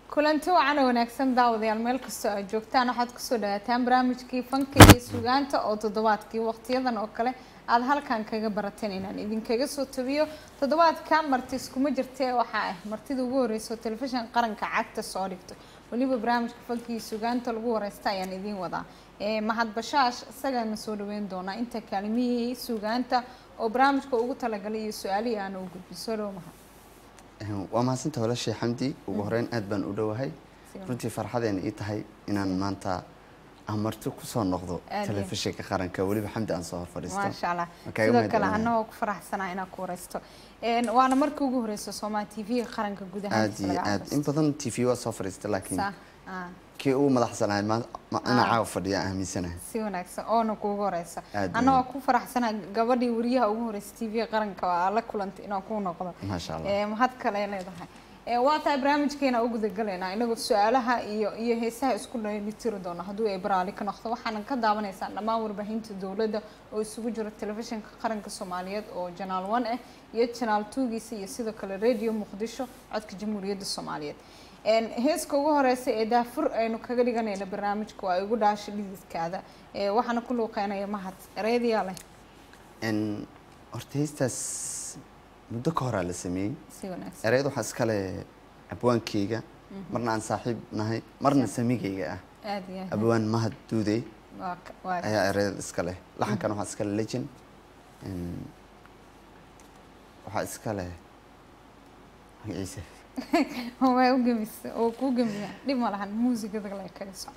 kulanti wacan oo wanaagsan daawadayaal meel kastoo aad joogtaan waxaad kusoo dhawaataan barnaamijkii fanka iyo sugaanta oo toddobaadkii waqtiyadan oo kale aada halkan kaga barateen inaan idinkaga soo tabiyo toddobaadka marti iskuma jirtee waxaa ah martida ugu horeysa oo telefishin qaranka cagta soo dhigto weliba barnaamijka fanka iyo sugaanta lagu wareysta ayaan idiin wadaa mahad bashaash isagaana soo dhaweyn doonaa inta kaalimihii sugaanta oo barnaamijka ugu talagalay iyo su-aalihii aana u gudbin soo dhawo mahad waa mahadsanta walaashay xamdi ugu horeyn aad baan u dhowahay runtii farxadeena ii tahay inaan maanta amarti kusoo noqdo Aad iyo- telefishinka qaranka weliba xamdi aan soo hor fadhiisto maasha allah Waan kaaga sidoo mahad kale celinayaa. anagoo ku faraxsanaa inaan ku wareysto Een, waana markii ugu horeysa soomaa t v qaranka guud ahaan aad iyo aad in badan t v waa soo fadhiistay laakiin kii ugu madaxsanahay ma- ma- inaa Ah. caawa fadhiya aaminsanahay si wanaagsan oona kuugu horeysa Aad iyo anagoo aad. ku faraxsanaa gabadhii wariyaha ugu horeysa t v qaranka waa la kulantay inaan ku noqdo maasha allah Ee, mahad kale leedahay Ee, waa tahay barnaamijkeena u gudagalaynaa inagoo su-aalaha iyo iyo heesaha isku dheelitiri doona hadduu ay baraali ka noqdo waxaana ka daawanaysaa dhammaan warbaahinta dowladda oo isugu jiro telefishinka qaranka soomaaliyeed oo janaal one ah iyo janaal twogiisa iyo sidoo kale radio muqdisho codka jamhuuriyadda soomaaliyeed Een, heeska ugu horeysa ee daafur aynu kaga dhiganayna barnaamijka waa igu dhaasha dhididkaada Ee, waxaana ku luuqeynaya mahad ereydyaa leh En, horta heestaas muddo ka horaa la sameeyey si wanaagsan ereyada waxaa iskale abwaankeyga marna aan saaxiib nahay marna samigeyga ah aad iyo aad abwaan mahad duudey waa ka- waa ayaa ereyada iska leh laxankan waxaa iska leh legend En, waxaa iska leh magaciisa waa u gemisa oo kuu gemiya dhib ma lahan muusigada la kaga soco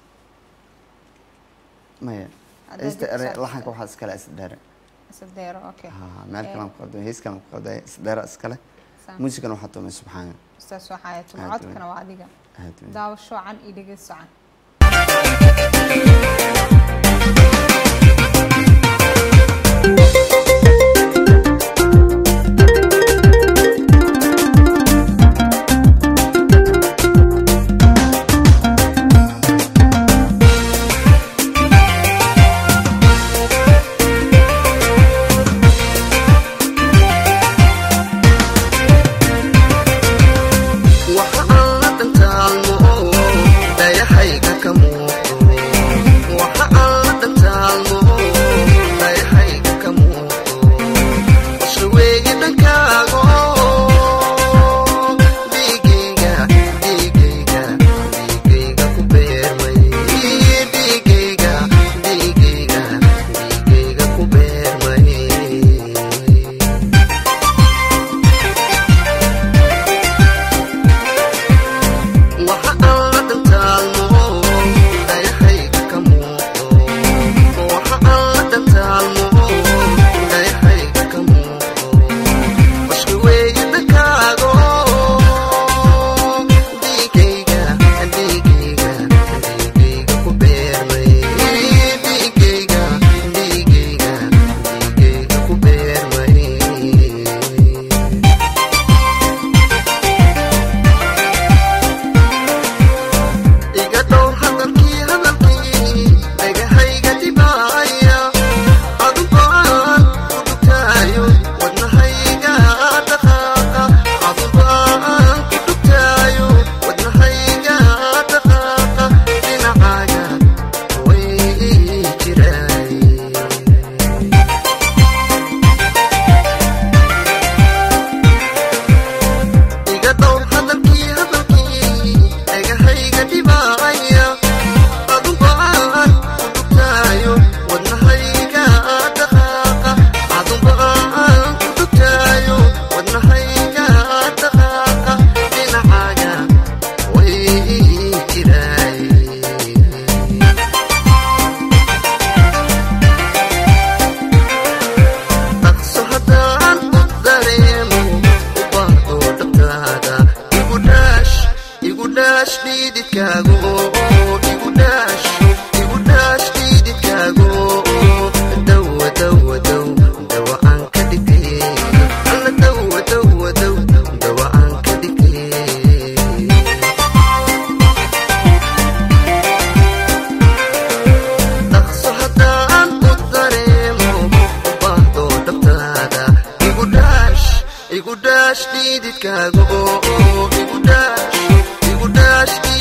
maya Haddaad heesta dib erey saarto. laxanka waxaa iska leh isdheere sadeero okay Ha, meel kalaan ku qadamay heeskaan ku qadamay isdheera iska leh Saa. muusigana waxaa tumay subxaana ustaas waxaa yahay Aad codkana waa adiga aad weyn. daawasho can iyo dhegeyso can waxa aan la dhantaalmo dayahayga ka muuqdo waxa aan la dhantaalmo dayahayga ka muuqdo isha weeye dhankaago dhiigayga dhiigayga dhiigayga ku beermay dhiigayga dhiigayga dhiigayga ku beermay waxa aan la dhantaalmo dayahayga ka muuqdo waxa aan la dhantaalmo dayahayga ka muuqdo qashka weeye dhankaago dhiigayga dhiigayga dhiigayga ku beermay dhiigayga dhiigayga dhiigayga ku beermay iga dhowr hadalkii hadalkii dhagahayga dhibaaya adubaan ku dhugtaayo wadnahayga dhaqaaqa adubaan ku dhugtaayo wadnahayga dhaqaaqa dhinacaaga way jiraay iga dhowr hadalkii hadalkii dhagahayga dhibaaya adubaan ku dhugtaayo wadnahayga dhaqaaqa adubaan ku dhugtaayo wadnahayga dhaqaaqa dhinacaaga way jiraay dhaqso haddaan u dareemo u baahdo dhabtaada igu dhaash igu dhaash dhiididkaago igu dhaash igu dhaash dhiididkaago dawa dawa dow dawa aan ka dhigtay alla dawa dawa dow dawa aan ka dhigtay dhaqso haddaan u dareemo u baahdo dhabtaada igu dhaash igu dhaash dhiididkaago igu dhaash igu dhaash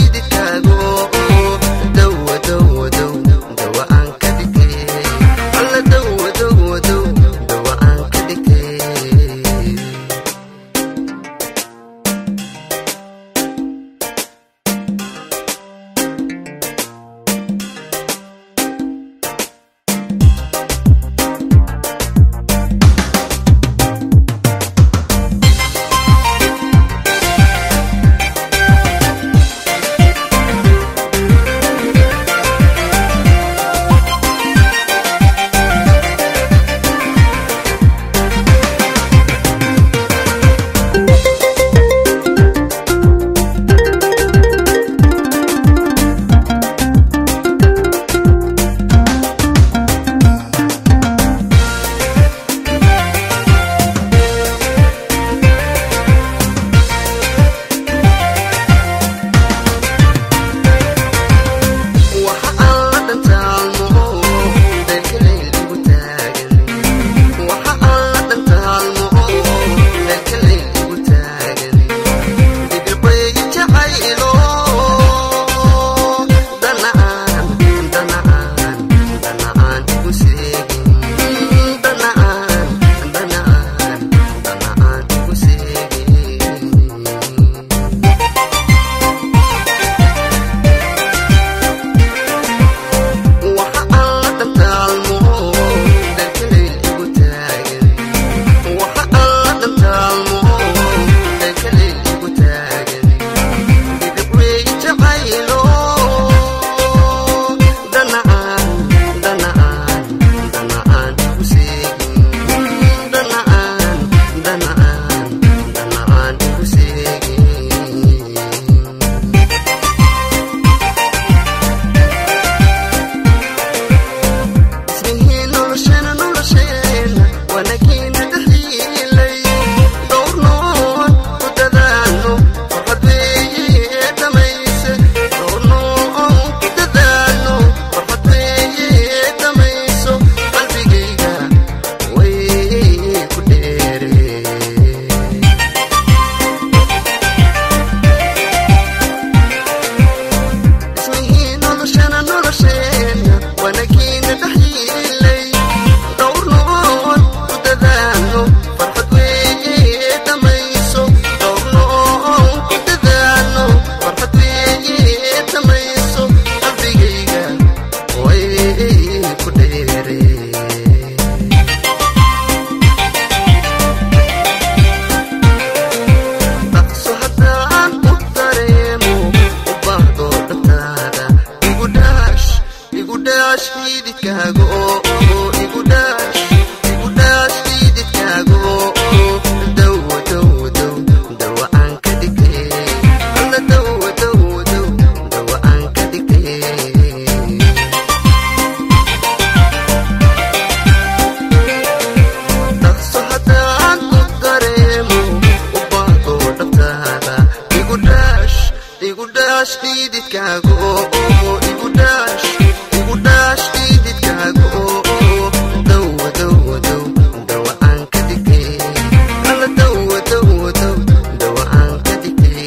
igu dhaash dhididkaaga oo igu dhaash igu dhaash dhididkaaga oo dawa dawa daw dawa aan ka dhigtay alla dawa dawa daw dawa aan ka dhigtay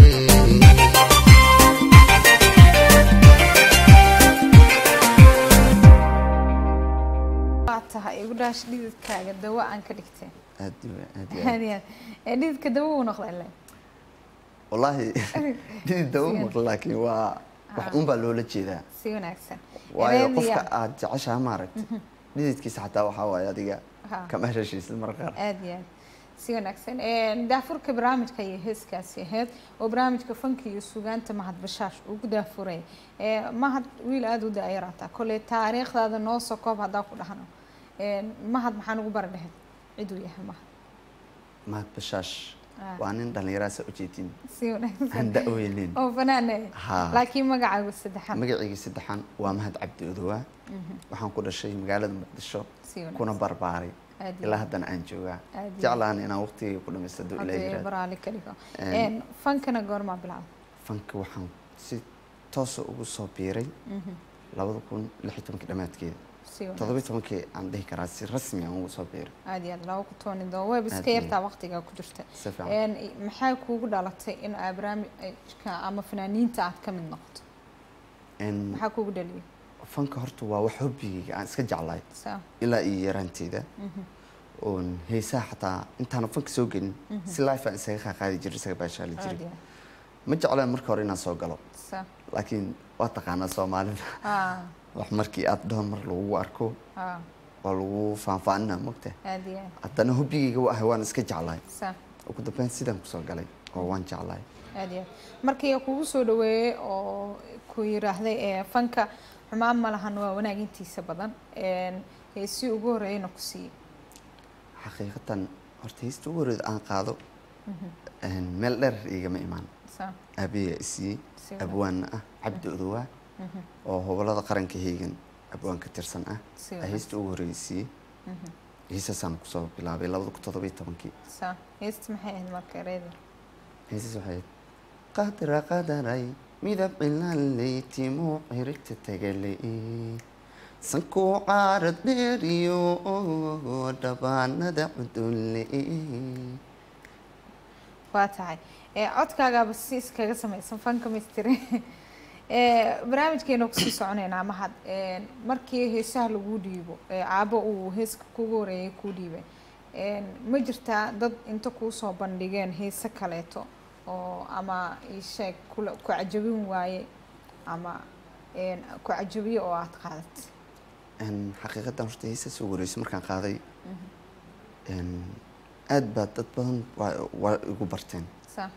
waa tahay igu dhaash dhididkaaga dawo aan ka dhigtay aad iyo aad iyo aad aad iyo aad ee dhididka dawo uu noqday le wallaahi dhidid dawo maqla laakiin waa wax un baa loola jeedaa si wanaagsan waayo Ereediya- qofka aad jeceshaha maaragta dhididkiisa xataa waxaa waaye adiga Ha. kama heshashiisid marka qaar aad iyo aad si wanaagsan Ee, daafurka barnaamijka iyo heeskaasi ahayd oo barnaamijka fanka iyo sugaanta mahad bashaash ugu daafuray Ee, mahad wiil aada u daayaraata koley taariikhdaada noo soo koob haddaa ku dhahno Ee, mahad maxaan ugu bari dhahayd ciduu yahay mahad mahad bashaash Ah. waa nin dhallinyaraasa ujeedin si wanaagsan aan da-weynin oo fanaane Ha. laakiin magacaagu saddexaad magacayga saddexan waa mahad cabdi odowaa waxaan ku dhashay magaalada muqdisho si wanaagsan kuna barbaaray Aad iyo ilaa aad. haddana aan joogaa Aad iyo jeclaan inaan waqtigayga ku dhamaystado ilaa Hadda yiraahdo baraali ka dhigo Een. Een, fankana goormaa bilaabay fanka waxaan si toosa ugu soo biiray labada kun lix iyo tobankii dhammaadkeeda si wanaagsan toddoba iyo tobankii aan dhihi karaa si rasmi aan ugu soo biiray aad iyo aad laba ku tooni doo web Aad iska iyo yartaa waqtigaa ku jirta si fiican Een, maxay kuugu dhalatay in aad barnaamijka ama fanaaniinta aad ka mid noqoto Een, maxaa kuugu dhaliyay fanka horta waa wax hobbigayga aan iska jeclahay saa ilaa iyo yaraanteeda oon heesaha xataa intaana fanka soo gelin si life aan isaga qaaqaadi jiray isaga baashaali aad jiray iyo aad ma jeclaan marka hore inaan soo galo saa laakiin waa taqaanaa soomaalida aa wax markii aad dhowr mar lagugu arko aa waa lagu faanfaaninaa mogta aad iyo aad haddana hobbigayga wa ahay waan iska jeclahay saa ugu dambeyn sidaan kusoo galay oo waan jeclahay aad iyo aad markii kugu soo dhaweeyey oo ku yiraahday ee fanka xumaan ma lahan waa wanaag intiisa badan Een, heesii ugu horreeyana ku siiyey xaqiiqatan horta heesta ugu horreeda aan qaado een, meel dheer igama imaan saa aabayaa isiiyey si wanaag- abwaanna ah cabdi odowaa oo hobolada qaranka heegan abwaan ka tirsan ah si aa wanaag- heesta ugu horreeyay siiyey heesaasaan kusoo bilaabay labada kun toddoba iyo tobankii saa heesta maxay ahayd marka ereeda heesas waxay ahayd qadra qadaray midab cilaley timuu cirigta tagaley sankuu qaarad dheeriyo dhabaanada cudulle waa tahay ee codkaagaaba si iskaga samaysan fanka mistri ee barnaamijkeena kusii soconaynaa mahad Een, markii heesaha lagu dhiibo ee caabo uu heeska kugu horeeyay kuu dhiibay Een, ma jirtaa dad inta kuu soo bandhigeen heese kaleeto oo ama isheeg kula ku cajabin waaye ama een, ku cajabiye oo aad qaadat xaqiiqadan horta heesaas ugu horreysay markaan qaaday een, aad baa dad badan waa- waa igu barteen saa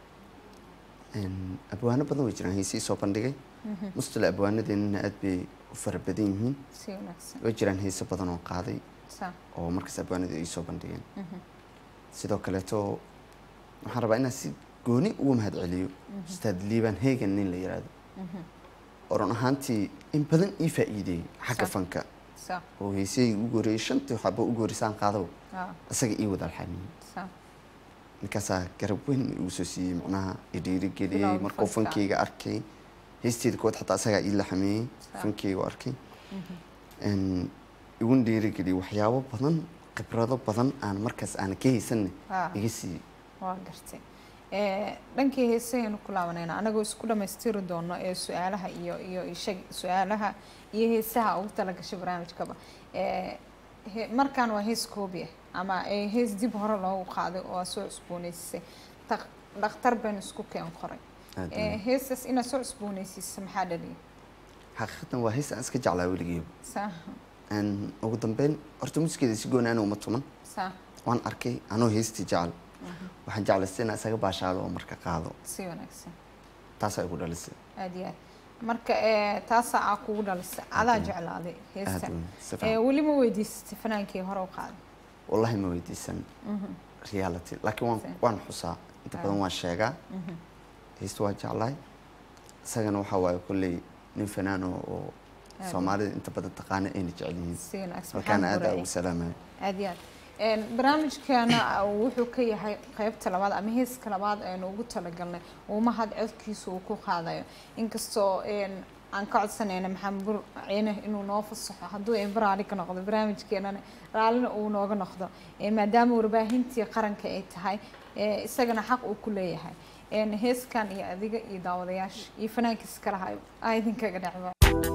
Een, abwaano badan way jiraan heesii soo bandhigay mustala abwaanadeennana aad bay u fara badan yihiin si wanaagsan way jiraan heese badan oo qaaday saa oo markaas abwaanadu ay soo bandhigeen sidoo kaleeto waxaan rabaa inaan si gooni ugu mahad celiyo ustaad liibaan heegan nin la yiraahdo oo run ahaantii in badan ii faa'iideeyey xagga Sa- fanka saa oo heesayay ugu horeeyey shantii waxaaba ugu horreysaan qaadaba aa isaga ii wada alxamiyey saa ninkaasaa garab weyn igu soo siiyey macnaha i dhiirigeliyey Bilowga markuu fanka. fankeyga arkay heesteeda kood xataa isagaa ii laxameeyey Sa- fankeyga u arkay Een, iguna dhiirigeliyey waxyaabo badan khibrado badan aan markaas aan ka haysanne Ah. iga siiyey waa gartay Ee, dhankii heesahaynu ku laabanayna anagoo isku dhammaystiri doono ee su-aalaha iyo iyo ishag su-aalaha iyo heesaha ugu talagashay barnaamijkaba Ee, he- markaan waa hees koobi ah ama ee hees dib hore loogu qaaday oo aad soo cusbooneysisay Dak- dhakhtar baynu isku keen qoray Aad Ee, weyn. heestaas inaad soo cusbooneysiisa maxaa dhaliyay xaqiiqatan waa hees aan iska jeclaa weligeyba saa Een, ugu dambeyn horta musikeeda si gooni ana uma tuman saa waan arkay anoo heestii jecel waxaan jeclaystay inaan isaga baashaalo oo marka qaado si wanaagsan taasaa igu dhalisay aad iyo aad marka ee, taasaa aa kugu dhalisay adaa jeclaaday aad heesta weyn si Ee, fiican weli ma weydiisatay fanaankii hore u qaaday wallahi ma weydiisan reality laakiin waan Si. waan xusaa inta badan waan sheegaa heesta waa jeclahay isagana waxaa waaye kolley nin fanaano oo Aad soomaalida inta badan taqaana ayna jecel yihiin si wanaagsan halkaana maxaa aad aa horeeyay? ugu salaamaya aad iyo aad Een, barnaamijkeena uh, wuxuu ka yahay qeybta labaad ama heeska labaad aynu ugu talagalnay uu mahad codkiisa uu ku qaadayo inkastoo een, aan ka codsanayna maxamed bur ciine inuu noo fasaxo hadduu een raali ka noqdo barnaamijkeenana raalina uu nooga noqdo Ee, maadaama warbaahintii qaranka ay tahay ee, isagana xaq uu ku leeyahay Een, heeskan iyo adiga iyo daawadayaasha iyo fanaankiisa kalaha aa idinkaga dhacba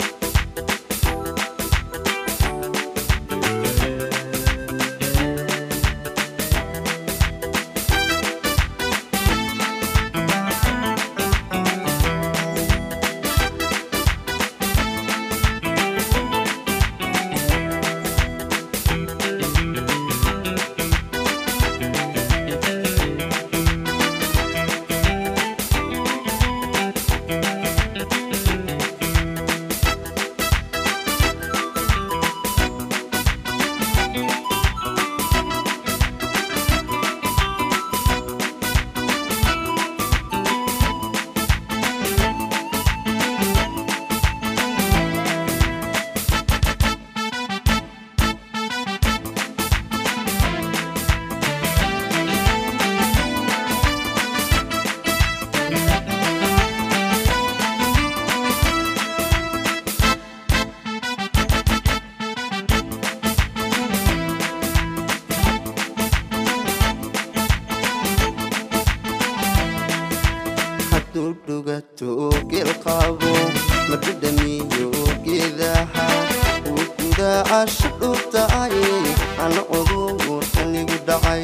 hadduu dhugato geel qaabo ma dhadhamiyo geedaha uu gudaasha dhurtay ana oduur kanigu dhacay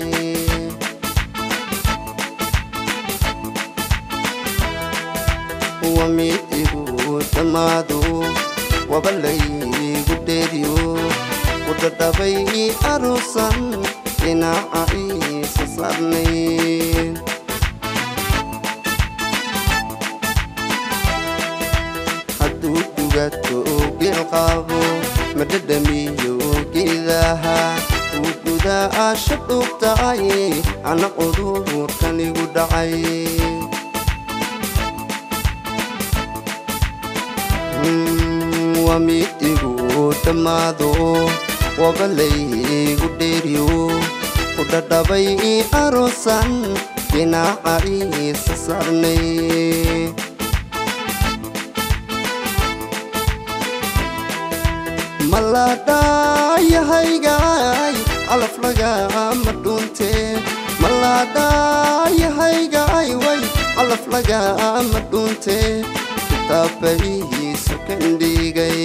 wa mid igu dhammaado waba laygu dheeriyo ku dhadhabay aruusan dhinaca iisa saarnayn hadduu dhugato geel qaabo ma dhadhamiyo geedaha uu gudaasha dhugtay ana cudurkanigu dhacay Mm, waa mid igu dhammaado waba laygu dheeriyo ku dhadhabay aroosan dhinaca iisa saarnay maladhayahaygaay calaf lagama dhunte maladhayahaygaay way calaf lagama dhunte kitaabbaihiisu kandhigay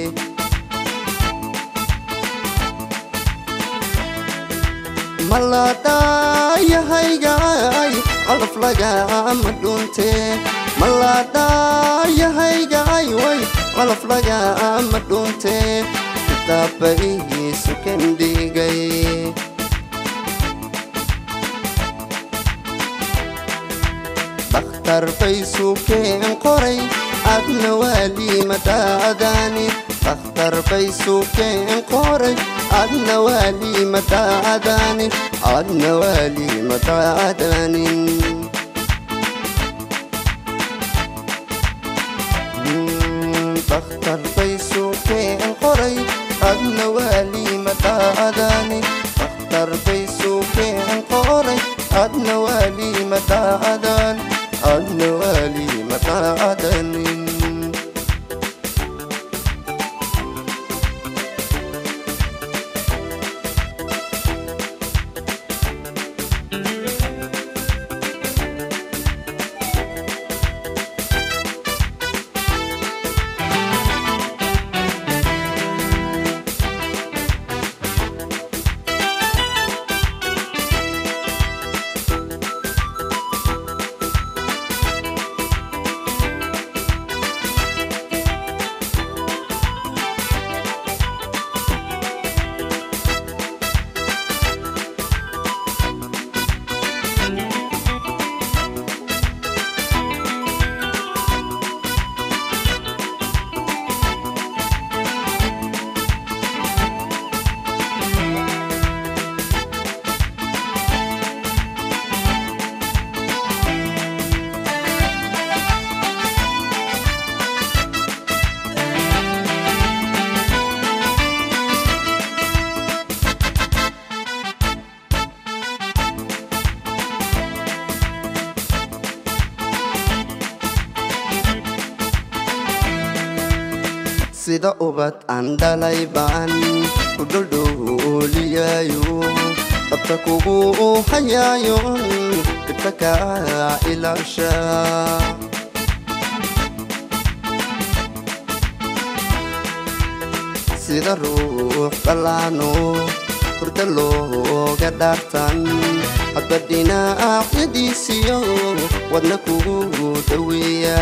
maladhayahaygaay calaf lagama dhunte maladhayahaygaay way calaf lagama dhunte kitaabbaihiisu kandhigay dhakhtar baysukeen qoray adna waalimadhaadaani dhakhtar baysukeen qoray adna waalimadhaadaani adna waalimadhaadaanin dhakhtar baysukeen qoray adna waalimadhaadaani dhakhtar baysukeen qoray adna waalimadhaadaan adna waalimadhaadanin sida ubad aan dhalay baan ku dhuldhuuliyaayo dabta kugu hayaayo dhibta kaa ilaasha sida ruux dhallaano hurda looga dhaartan hadba dhinacyadiisiyo wadna kugu dhaweeya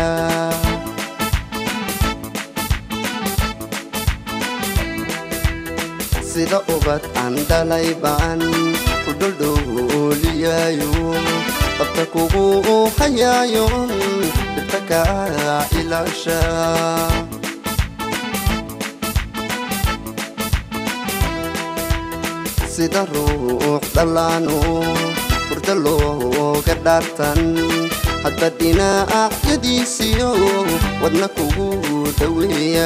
sida ubad aan dhalay baan ku dhuldhuuliyaayo dabta kugu hayaayo dhibta kaa ilaasha sida ruux dhallaano hurda looga dhaartan hadba dhinacyadiisiyo wadna kugu dhaweeya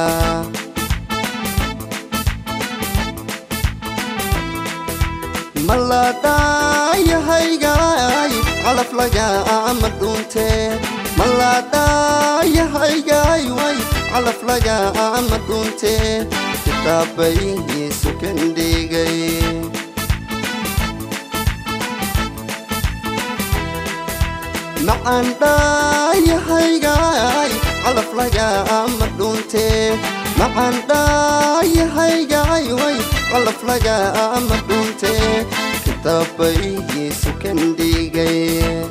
maladhayahaygaay calaf lagaama dhuunte maladhayahaygaay way calaf lagaama dhuunte kitaabay sukandhigay macaan dhaayahaygaay calaf lagaama dhuunte macaan dhaayahaygaay way calaf lagaama dhuunte kitaabay sukandhigay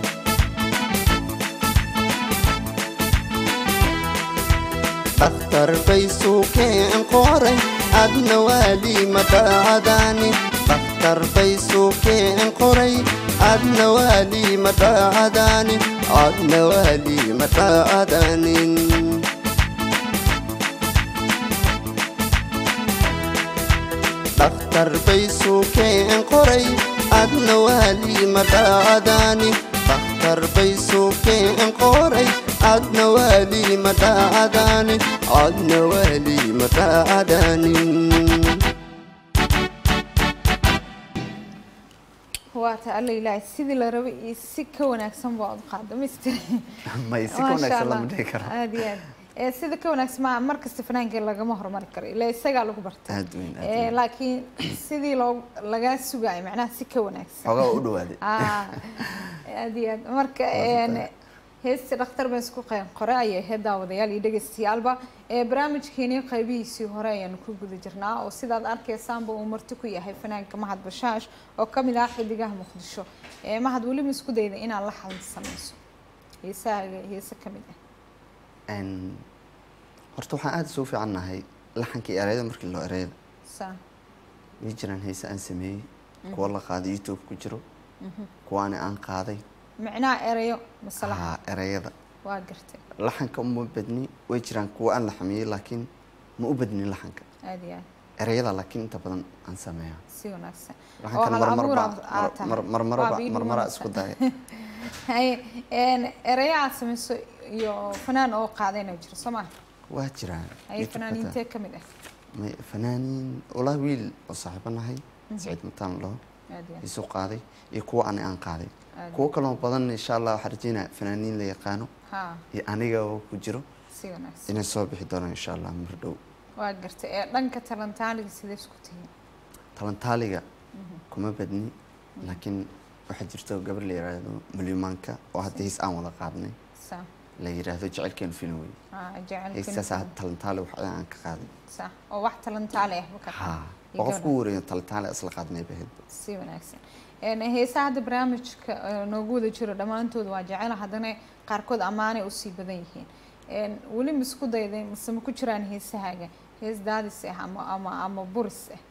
dhakhtar bay suukeen qoray adna waali madhaadaani dhakhtar bay suukeen qoray adna waali madhaadaani adna waali madhaadaanin dhakhtar bay suukeen qoray adna waali madhaadaani dhakhtar bay suukeen qoray adna waali madhaadaani adna waali madhaadaanin waa ta alla ilaahay sidii la rabay iyo si ka wanaagsan baa u qaada mister may si ka wanaagsan lama dhihi karo aad iyo aad ee sida ka wanaagsan ma markasta fanaanka lagama horumari karo ilaa isagaa lagu bartay aad weyn aad ee weyn laakiin sidii loo lagaa sugayo macnaha si ka wanaagsan xoogaa waa u dhawaaday Ah, aad iyo aad marka een, heesta dhakhtar baan isku qeyn qore ayay ahayd daawadayaal iyo dhegeystayaalba ee barnaamijkeeni qaybihiisii hore ayaanu ku guda jirnaa oo sidaad arkaysaanba uu marti ku yahay fanaanka mahad bashaash oo ka mid ah xidigaha muqdisho ee mahad weliba isku dayda inaad la xalin samayso heesahaaga heese ka mid ah Een, horta waxaan aada soo fiican nahay laxankii ereyada markii loo ereyada saa way jiraan heese aan sameeyey kuwa la qaaday youtube ku jiro kuwaani aan qaaday micnaha erayo masalaha haa ereyada waa gartay laxanka uma badni way jiraan kuwa aan la xamiyey laakiin ma u badnin laxanka aad iyo aad ereyada laakiin inta badan aan sameeyaa si wanaagsan oo laxankan hal marmarba abuur aad tahay. mar- Waa marmaraba biil marmara wanaagsan. isku daya haye een, erayo aad samayso iyo fanaan oo qaadayna jiro soo maa waa jiraan haye YouTube-ka fanaaniintee ka mid ah may fanaaniin walaa wiil oo saaxiibo nahay saciid mataan laho aad iyo aad isu qaaday iyo kuwa ani aan qaaday aad kuwo kaloo badan insha allah waxaan rajeynaya fanaaniin la yaqaano ha iyo aniga oo ku jiro si wanaagsan inay soo bixi doonaan insha allah mar dhow waa gartay ee dhanka talantaaliga sidee isku tihiin talantaaliga kuma badni laakiin waxaa jirto gabar la yiraahdo malyumaanka oo hadda hees aan wada qaadnay saa la yiraahdo jecelkeenu film wey ha jecelka heestaas hadda talantaali wax aan ka qaaday saa oo wax talantaali ah baka ha oo qofku wareeyo talantaali isla qaadnay bahaydba si wanaagsan een heesaha hadda barnaamijka eh, noogu wada jiro dhammaantood waa jecel haddana qaarkood ammaanay usii badan yihiin een weli ma isku dayday mise ma ku jiraan heesahaaga hees daadis ah ama ama ama buris ah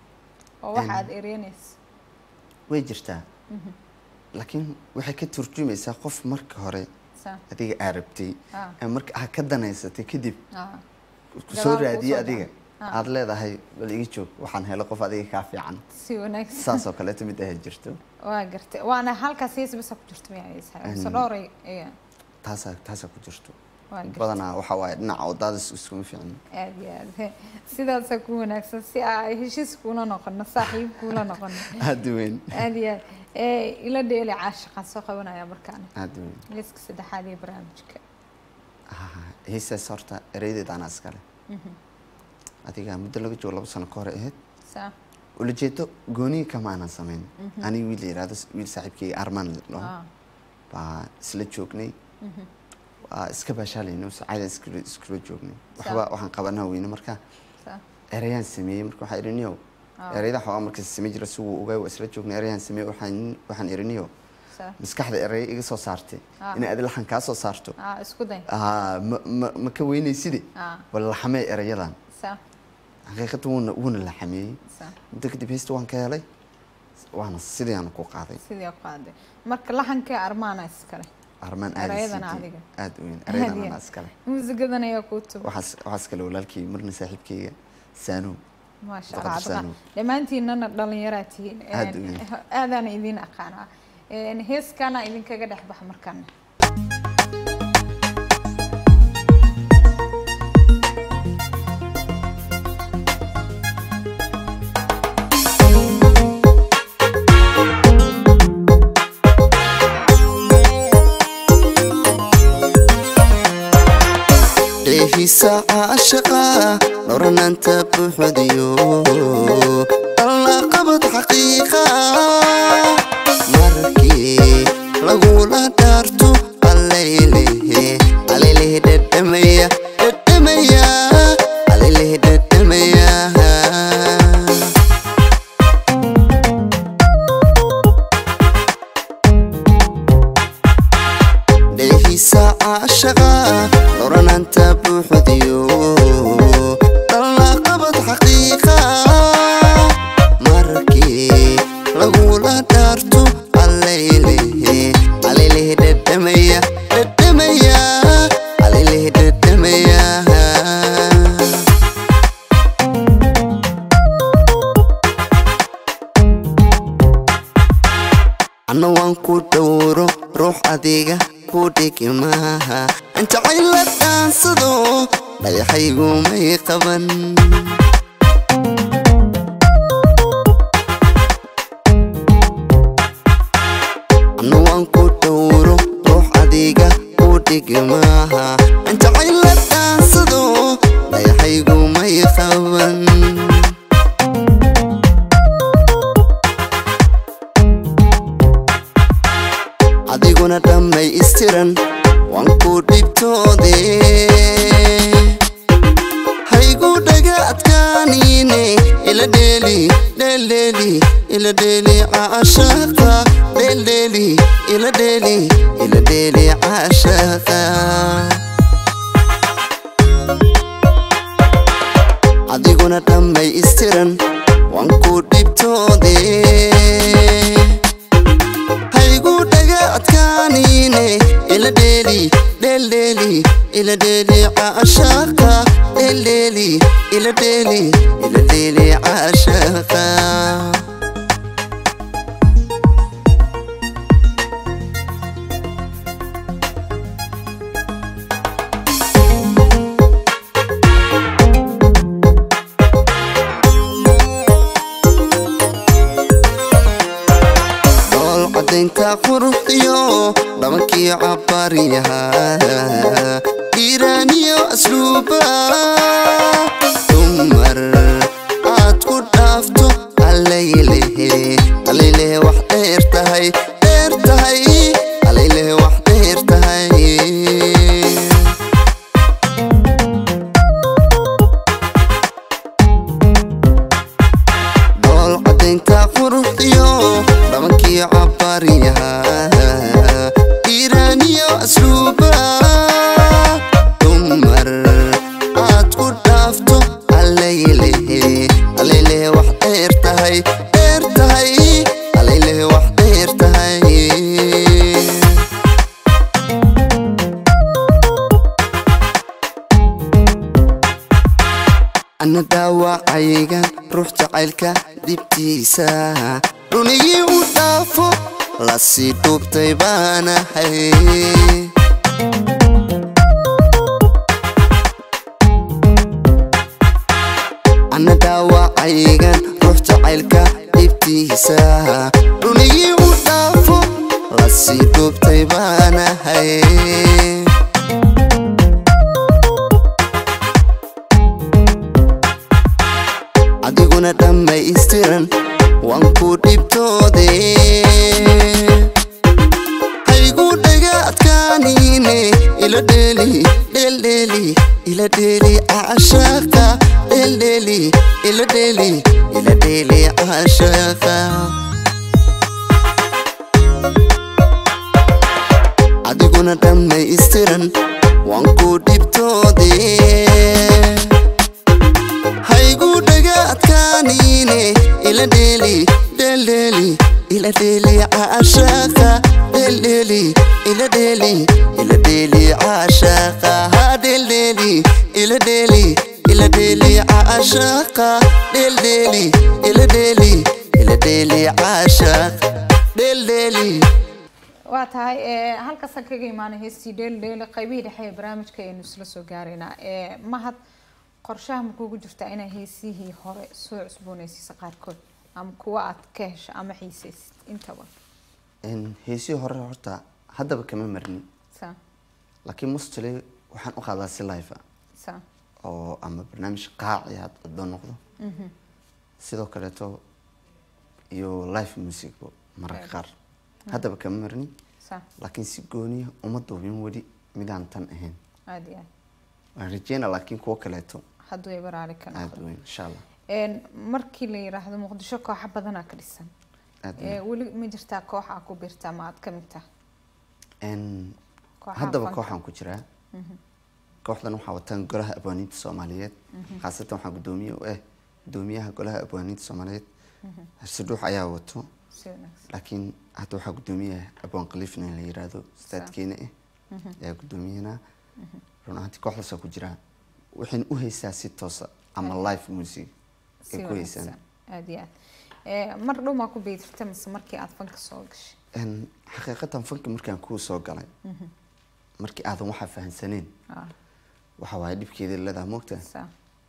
oo waxa Een. aad ereynaysa way jirtaa laakiin waxay ka turjumaysaa qof marka hore saa adiga aa rabtay ah ee marka aad ka danaysatay kadib ah ku Gadaal soo kuu raadiyey soo adiga dhaca. aad leedahay bal iga joog waxaan helo qof adiga kaa fiican si wanaagsan saas oo kaleeto mid ahayd jirto waa gartay waana halkaas hees basa ku jirto miyaa heesaha mise Een. dhowray ayaa taasaa taasaa ku jirto waa gartay badanaa waxaa waaye dhinaca wadaadis iskuma fiicin aad iyo aad he sidaasaa ku wanaagsan si ay heshiis kuula noqono saaxiib kuula noqono aada u weyn aad iyo aad ee ila dheeli caashiqaan soo qabanaya markaan aada u weyn heeska saddexaad ee barnaamijka Ah, heesaas horta ereydeed anaa iskale adiga muddo laga joogo laba sano ka hore ahayd saa ulajeedo gooniga kama aanan samayn aniga wiil la yihahdo wiil saaxiibkeyga armaan la dhaho ah baa isla joognay waa iska baashaalayno sacaada iskula iskula joognay waxba waxaan qabanaa weyne marka saa erayaan sameeyey marka waxaa iriniyo erayada waxaa markaas samey jira si wuu ogaa waa isla joognay erayaan sameeyey waxaan waxaan iriniyo saa maskaxda eraya iga soo saartay Ah. inay adi laxan kaa soo saarto ah isku day Ah, ma ma ma ka weynayside ah wala laxamee erayadan saa xaqiiqada wuuna wuuna laxameeyey saa muddo kadib heesta waan ka helay waana sidii aan ku qaaday sidii ku qaaday marka laxankee armaana iskale armaan aad Erayadana adiga. aad u weyn Aad erayadan iyo- anaa iskale muusigadan ayaa kuu tuba waxaas waxaas kale walaalkii marna saaxiibkeyga saanow maasha Boqor allah Sano. adiga dhammaantiinana dhalinyaraa tihiin Aad u weyn. aadaana idiin aqaanaa Een, heeskaana idinkaga dhex baxa markaana dheehisa caashaqa dhoranaanta buuxdiyo alla qabad xaqiiqa markii lagula dhaarto allaylehe allaylehe dhadhamaya dhadhamaya allaylehe dhadhamaya dheehisa caashaqa dhoranaanta buuxdiyo alla qabad xaqiiqa markii lagula dhaarto allaylehe allaylehe dhadhamaya dhadhamaya allaylehe dhadhamaya anna waan ku dhowro ruux adiga ku dhigi maaha aan jacayl la dhaansado dhagaxaygu may qaban anna waan ku dhowro ruux adiga ku dhigi maaha aan jacayl la dhaansado dhagaxaygu may qaban adiguna dhammay istiran waan ku dhibtoode haygu dhaga adkaanine ila dheeli dheeldheeli ila dheeli caashaqa dheeldheeli ila dheeli ila dheeli caashaqa adiguna dhammay istiran waan ku dhibtoode haygu dhaga adkaanine ila dheeli dheeldheeli ila dheeli caashaqa dheeldheeli ila dheeli ila dheeli caashaqa dool cadaynta quruxdiyo dhabankii cabaryaha iiraaniyo asluuba dumar aad ku dhaafto allaylehe allaylehe wax dheer tahay dheer tahay allaylehe wax dheer tahay dool cadaynta quruxdiyo dhabankii cabaryaha iiraaniyo asluuba dumar aad ku dhaafto allaylehe allaylehe wax dheer tahay dheer tahay allaylehe wax dheer tahay ana daawacaygan ruux jacaylka dibtiisa runigii u dhaafo lasii dhuubtay baanahay ana daawacaygan ruux jacaylka dhibtiisa runigii u dhaafo lasii dhuubtay baanahay ila dheeli dheeldheeli ila dheeli caashaaqa dheeldheeli ila dheeli ila dheeli caashaaqa adiguna dhammaystiran waan ku dhibtoodee haygu dhaga adkaaniine ila dheeli dheeldheeli ila dheeli caashaaqa dheeldheeli ila dheeli ila dheeli caashaaqa ha dheeldheeli ila dheeli ila dheeli caashaaqa dheeldheeli ila dheeli ila dheeli caashaaqa dheeldheeli waa tahay ee, halkaasaan kaga imaanay heestii dheeli dheeli qaybihii dhexe ee barnaamijka aynu isla soo gaaraynaa ee, mahad qorshaha ma kugu jirtaa inaa heesihii hore soo cusboonaysiisa qaarkood ama kuwa aad ka hesho ama xiisaysid intaba Een, heesihii hore horta haddaba kama marnin sa laakiin mustali waxaan u qaadaa si live ah sa oo ama barnaamij qaaci had hadoo noqdo sidoo kaleeto iyo live music mararka qaar haddaba kama marnin sa laakiin si gooniya uma duubin weli midaan tan ahayn aada iyo aad waan rajeyna laakiin kuwo kaleeto hadduu ay baraari ka aada noqdo weyn insha allah Een, markii la yiraahdo muqdisho kooxa badanaa ka dhisan aada Ee, weyn weli ma jirtaa koox aa ku biirtaa ma aad ka mid tahay Een, Kooxaha haddaba fanka. kooxaan ku jiraa kooxdan waxaa wataan golaha abwaaniinta soomaaliyeed khaasatan waxaa gudoomiye u ah gudoomiyaha golaha abwaaniinta soomaaliyeed harsadhuux ayaa wato si wanaagsan laakiin hadda waxaa gudoomiyaha abwaan khaliifna in la yiraahdo staadkeena ah ayaa gudoomiyana run ahaantii kooxdaasaa ku jiraa waxayna u haysaa si toosa ama live music si ay ku haysaan wanaagsan aada iyo aad Ee, mar dhow maa ku biirta mise markii aad fanka soo gashay Een, xaqiiqatan fanki markaan kuu soo galay markii aadan waxaa fahansaneen Ah, waxa waaye dhibkeeda leedaha moogta sa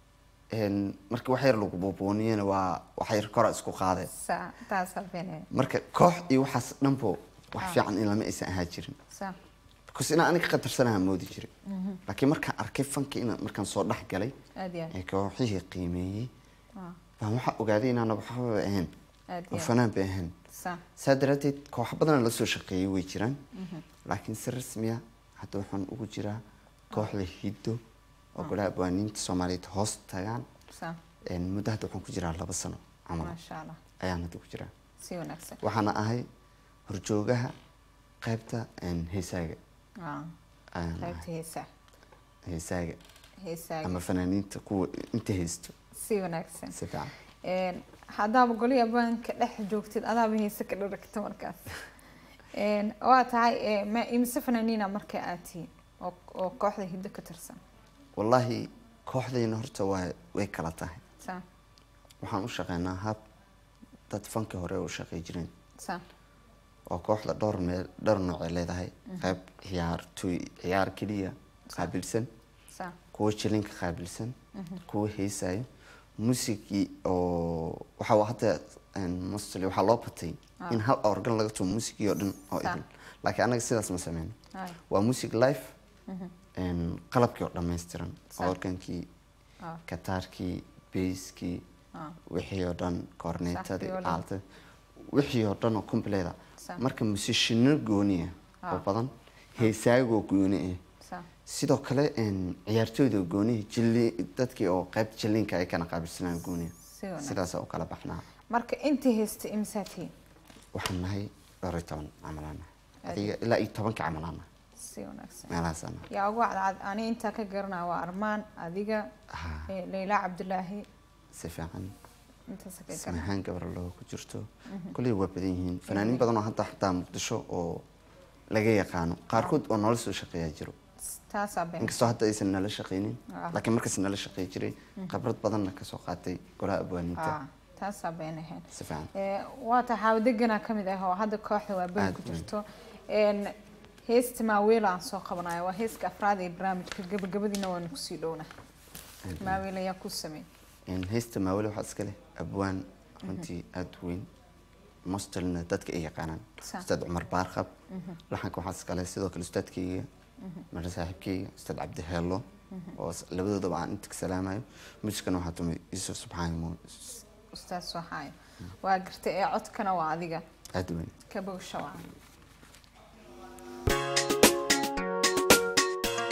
marka wax yar lagu buubuuniyana waa wax yar kora isku qaadeen sa taasaa beenaya marka koox iyo waxaas dhanbo wax fiican in lama aysan ahaa jirin sa because inaan aniga qadarsanaha moodi jiray laakiin markaan arkay fanka inaan markaan soo dhex galay aada iyo aad ee kooxihii qiimeeyey Ah, baan waxaa ogaaday inaana waxba ahayn aada oo iyo aad fanaan bay ahayn sa saa daraadeed kooxo badan la soo shaqeeyay way jiraan laakiin si rasmiya hadda waxaan ugu jiraa kooxda hiddo oo golaha abwaaniinta soomaaliyeed hoos tagaan sa Een, muddo hadda waxaan ku jiraa laba sano camal maasha allah ayaan hadda ku jiraa si wanaagsan waxaana ahay horjoogaha qaybta een, heesaaga Ah, ayaan qaybta ahay heesaa heesaaga heesaaga ama fanaaniinta kuwa inta haysto si wanaagsan si fiican Een, haddaaba goli abaanka dhex joogtid adaaba heese ka dharagta markaas Een, waa tahay ee, ma imise fanaaniina marka aad tihiin oo oo kooxda hiddo ka tirsan wallaahi kooxdayna horta waa way kala tahay sa waxaan u shaqeynaa hab dad fanka hore u shaqey jireen sa oo kooxda dhowr meel dhowr noocay leedahay qayb ciyaartoy ciyaar keliya qaabilsan sa kuwo jilinka qaabilsan kuwo heesayo muusigii oo waxaa wa- hadda mostly waxaa loo batay in hal organ laga tumo muusigii oo dhan oo Sa. idin laakiin anaga sidaas ma sameyno Ay. waa music live een, qalabkii oo dhammaystiran Sa. organkii Ah. kataarkii beyskii Ah. wixii oo dhan korneetadii viola. aalta wixii oo dhan oo completa Sa. marka musishino gooniya oo Ah. badan heesaagoo gooni ah sa sidoo kale een, ciyaartooyda oo goonihi jili dadkii oo qaybta jilinka ay kana qaabilsanaan gooniya Si wanaagsan. sidaasa u kala baxnaa marka intii haysta imisaa tihiin waxaan nahay dhowr iyo toban camalaana Aad adiga ilaa iyo tobanka camalaana si wanaagsan meelahaasana yaa ugu cadcad ani intaa ka garanaa waa armaan adiga Ah. ee, leyla cabdulaahi si fiican intaas ka garan samahaan gabar loo ku jirto kolley waa badan yihiin fanaaniin badan oo hadda xataa muqdisho oo laga yaqaano qaarkood oo nolol soo shaqeeyaa jiro taasaa been inkastoo hadda aysan nala shaqeynin Ah. laakiin markaas nala shaqey jiray khibrad badanna kasoo qaatay golaha abwaaniinta Ah, taasaa been ahayn si fiican Ee, waa tahay xaawadeganaa ka mid ah oo hadda kooxda waa beri Aad ku weyn. jirto Een, heesta maaweela aan soo qabanayo waa heeska afraad ee barnaamijka gabagabadiina waanu kusii dhowna maaweela ayaa ku sameey Een, heesta maawale waxaa iska leh abwaan runtii aada u weyn mostelna dadka ay yaqaanaan Sa. ustaad cumar baarqab laxanka waxaa iska leh sidoo kale ustaadkayga mara saaxiibkayga ustaad cabdi heello oo is- labadoodaba aan inta ka salaamayo muusikana waxaa tumay yuusuf subxaani mo ustaas soo haayo waa garta ee codkana waa adiga aada u weyn ka bogsha waa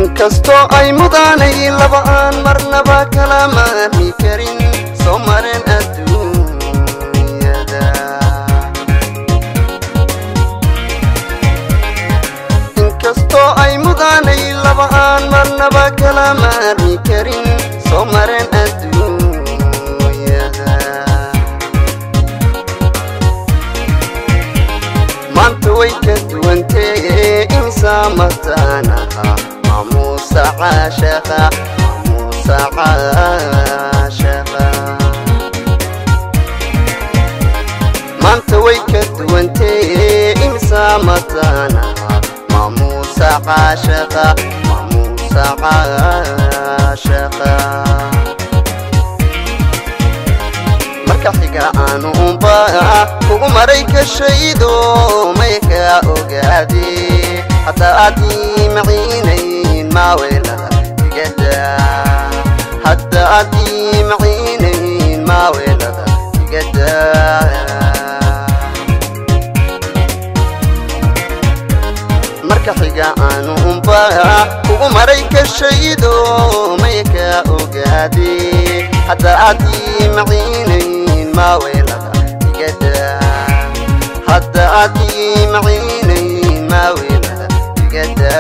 inkastoo ay mudaanayin laba aan marnaba kala maarmi karin soo maren adduunyada inkastoo ay mudaanayin laba aan marnaba kala maarmi karin soo maren adduunyada maanta way ka duwantee insaa mataanaha maamuusa caashaqa maamuusa caashaqa maanta way ka duwantee insaa mataanaha maamuusa caashaqa maamuusa caashaqa marka xiga aanu unba kugu maray ka shaydo may ka ogaade hadda aadii maciinayn maaweelada igada hadda aadii maciinayn maaweelada igada marka xiga aanu unba kugu maray ka shaydo may ka ogaade hadda aadii maciinayn maaweelada igada hadda aadii maciinayn maaweelada igada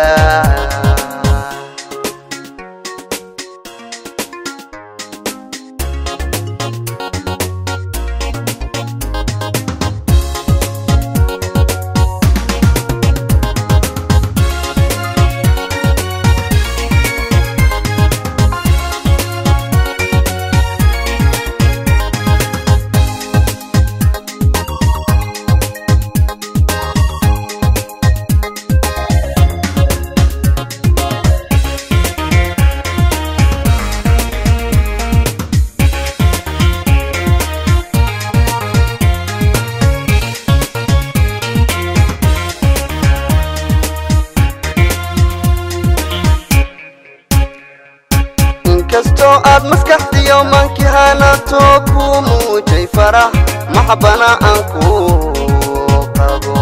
inkastoo aad maskaxdiyo mankii hanato ku muujay farax maxbana aan ku qabo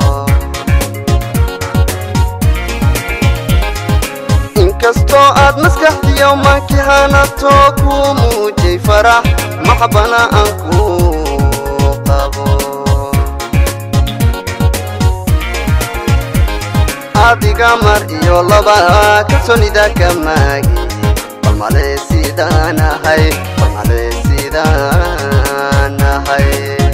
inkastoo aad maskaxdiyo mankii hanato ku muujay farax maxbana aan ku qabo adiga mar iyo laba kalsoonida ka maagi balmale sidaan ahay balmale sidaan ahay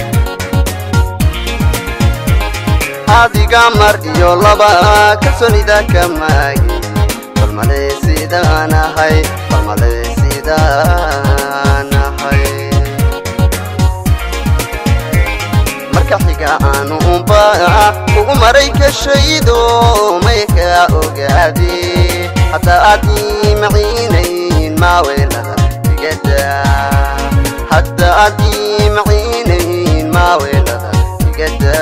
adiga mar iyo laba kalsoonida ka maagi balmale sidaan ahay balmale sidaan ahay marka xiga aanu unba kugu maray ka shaydo may ka ogaade hadda aadii maciinayn maaweelada igada hadda aadii maciinayn maaweelada igada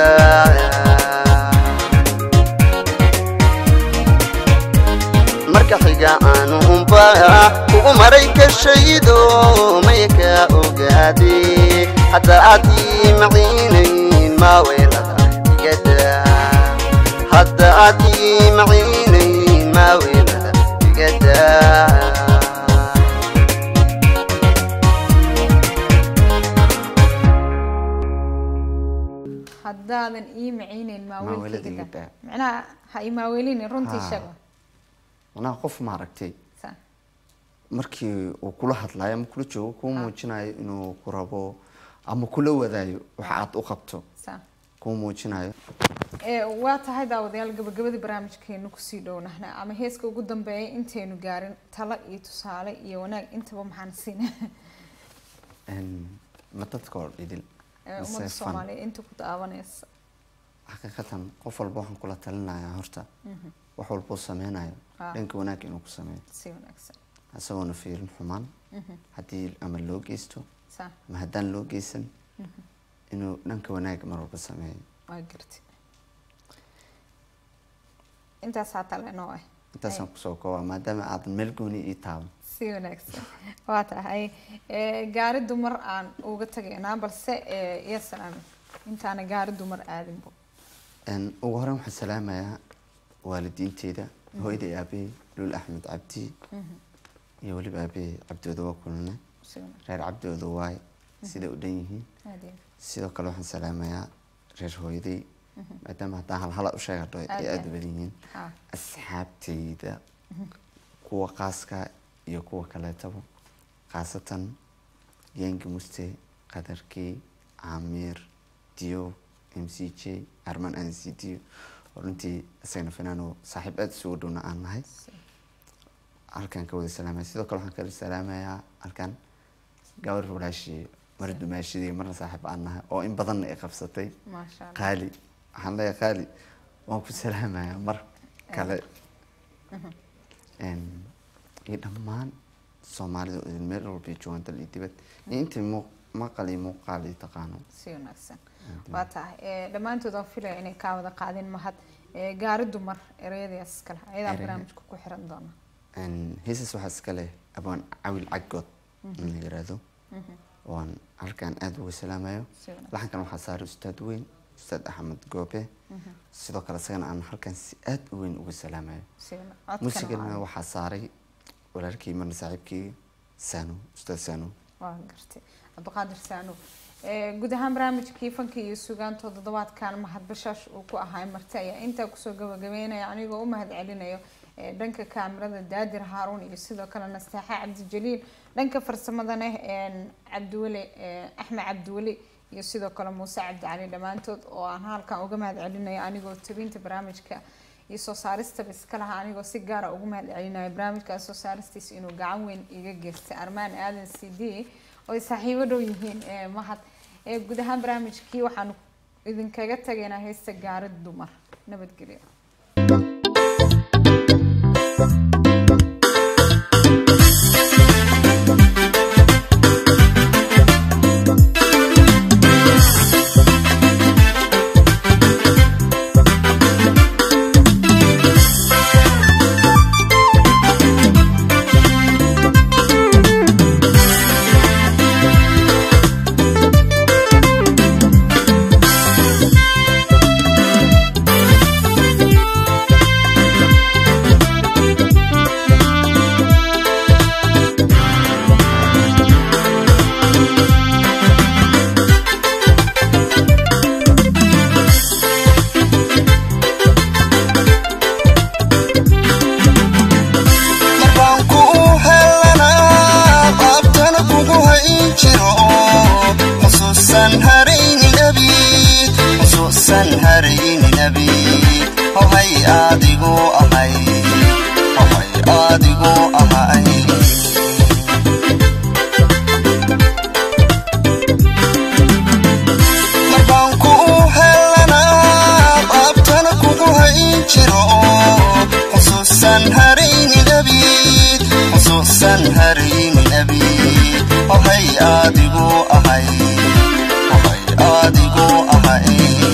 marka xiga aanu unba kugu maray ka shaydo may ka ogaade hadda aadii maciinayn maaweelada igada hadda aadii maciinayn maaweelada igada haddaadan ii macaynayn Maaweelada maaweelkayga iga daa. macnaha ha ii maaweelinin runtii Haa. sheega manaha qof maaragtay Sa- markii uu kula hadlayo ama kula joogo kuu muujinayo inuu ku rabo ama kula wadaayo waxa aad u qabto sa kuu muujinayo ee waa tahay daawadayaal gabagabadii barnaamijkeenu kusii dhownahna ama heeska ugu dambeeya intaynu gaarin talo iyo tusaale iyo wanaag intaba maxaan siina Een, ma dadka oo dhidil ee mise ummadda fan? soomaaliya inta ku daawanaysa xaqiiqatan qof walba waxaan kula talinayaa horta wax walbuu sameynayo Ah. dhanka wanaagga inuu ku sameeyo si wanaagsan isagoona fiirin xumaan haddii ama loo geysto sa ama haddaan loo geysan inuu dhanka wanaagga mar walba sameeyo waa garti intaasaa tale noo ah intaasaan kusoo koobaa maadaama aadan meel gooni ii taaban si wanaagsan waa tahay ee, gaari dumar aan uga tagaynaa balse ee, iyo salaamin intaana gaari dumar aadinbo Een, ugu horreyn waxaan salaamayaa waalidiinteyda hooyada iyo aabahey luul axmed cabdi iyo weliba aabahey cabdooda waa kulane si wanaagsan reer cabdooda waay siday u dhan yihiin aad iyo sidoo kale waxaan salaamayaa reer hooyaday maadaama haddaan halhala u sheegadho ay Aad aada iyo u badan yihiin ha asxaabtayda kuwa qaaska iyo kuwa kaleetaba khaasatan yengi muste qadarkey caamiir dio m c j arman n c dio oo runtii isagana finaano saaxiib aada isugu dhowna aan nahay halkan ka wada salaamaya sidoo kale waxaan kala salaamayaa halkan gabar walaashii mar dumaashidii marna saaxiib aan nahay oo in badanna ay qabsatay maasha allah qaali waxaan leeyahay qaali waan ku salaamayaa mar kale Een, iyo dhammaan soomaalida oo idin meel walba ay joogaan dal iyo dibad iyo intii muu- maqal iyo muuqaal iyo taqaano si wanaagsan waa tahay Eh, dhammaantood aan filaya inay kaa wada qaadeen mahad Eh, gaari dumar ereyadaas iskale ayadaa Ereyada. barnaamijka ku xiran doona Een, heesas waxaa iska leh abaan cawil caggood in la yiraahdo waan halkan aada uga salaamayo si wanaagsan laxankan waxaa saaray ustaad weyn ustaad axmed goobe sidoo kale isagana aan halkan si aada u weyn uga salaamayo si wana- codkana muusigana waa- waxaa saaray walaalkii marna saaxiibkii sano ustaad sano waa gartay cabdiqaadir saano Eh, guud ahaan barnaamijkii fanka iyo sugaanta toddobaadkan mahad bashaash uu ku ahaa marti ayaa intaa kusoo gabagabeynaya anigoo u mahad celinayo eh, dhanka kaamirada daadir haaruun iyo sidoo kale nastaaxa cabdijaliil dhanka farsamadana een, cabdiweli eh, axmed cabdiweli iyo sidoo kale muuse cabdicali dhammaantood oo aan halkan uga mahad celinayo anigoo tabinta barnaamijka iyo soo saaristaba iska lahaa anigoo si gaara ugu mahad celinayo barnaamijkaas soo saaristiisa inuu gacan weyn iga geystay armaan aadan c d oo ay saaxiibo dhow yihiin ee mahad ee guud ahaan barnaamijkii waxaanu idinkaga tagaynaa heesta gaarid dumar nabadgelyo markaan ku helanaa qaabtana kugu hayn jiro xusuusan haraynin abid xusuusan haraynin abid hohay adigu ahay hohay adigu ahay markaan ku helanaa qaabtana kugu hayn jiro xusuusan haraynin abid xusuusan haraynin abid hohay adigu ahay hohay adigu ahay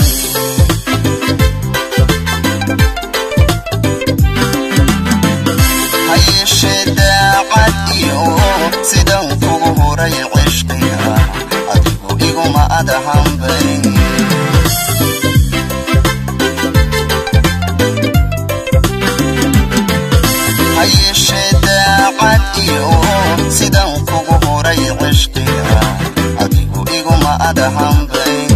hayeeshee daacad iyo sidan kugu horay cishqiga adigu iguma adahanbayn hayeeshee daacad iyo sidan kugu horay cishqiga adigu iguma adahanbayn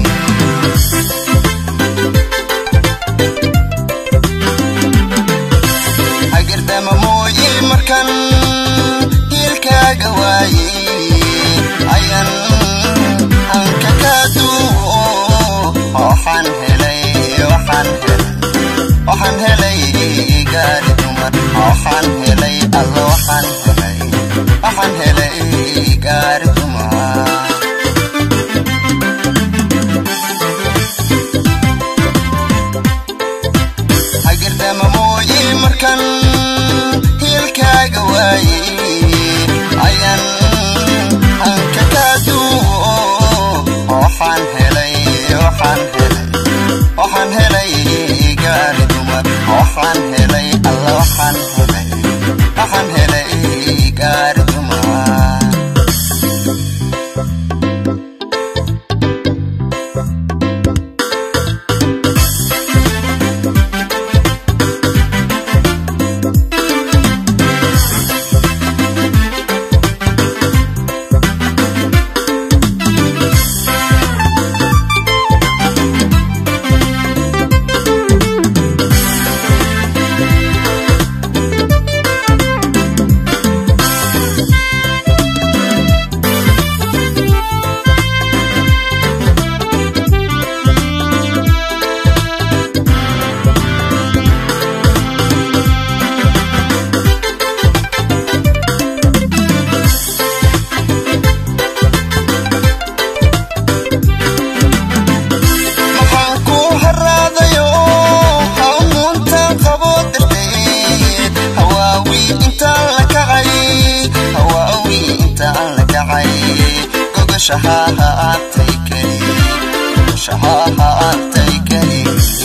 hagirdama mooye markan hiilkaaga waaye ayan hanka kaa duwo waxaan helay waxaan helay waxaan helay gaari dumar waxaan helay alla waxaan helay waxaan helay gaari dumar hagirdama mooye markan hiilkaaga waaye ayan hanka kaa duwo waxaan helay waxaan helay waxaan helay gaari dumar waxaan helay alla waxaan helay waxaan helay gaari dumar gogashaha haatay keli gogashaha haatay keli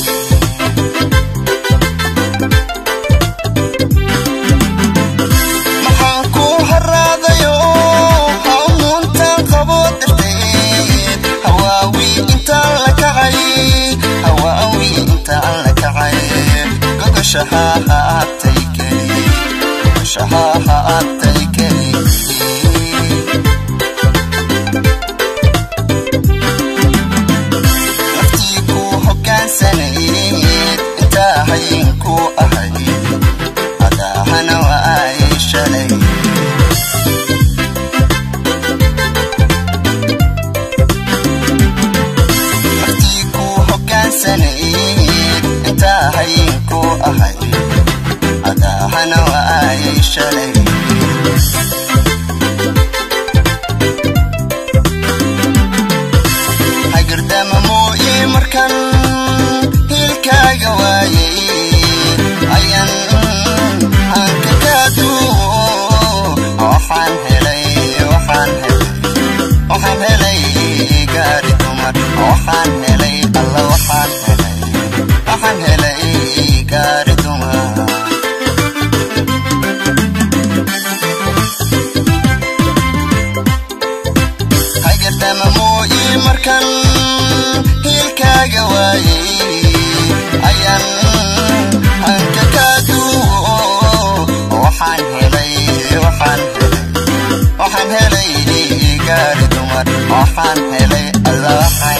maxaan ku haraadayo hawmuuntan qabo darteed hawaawi intaan la kacay hawaawi intaan la kacay gogashaha haatay keli gogashaha haatay keli naftii ku hogaansanayd intaa hayin ku ahay adaahana waa ay shalay naftii ku hogaansanayd intaa hayin ku ahay adaahana waa ay shalay hagardama mooye markan hilkaaga waayey ayan hanka kaaduwo waxaan helay waxaan helay waxaan helay gaari dumar waxaan helay alla waxaan helay waxaan helay gaari dumar hagardama mooye markan hilkaaga waayey ayan hanka kaaduwo waxaan helay waxaan helay waxaan helay gaari dumar waxaan helay alla waxaan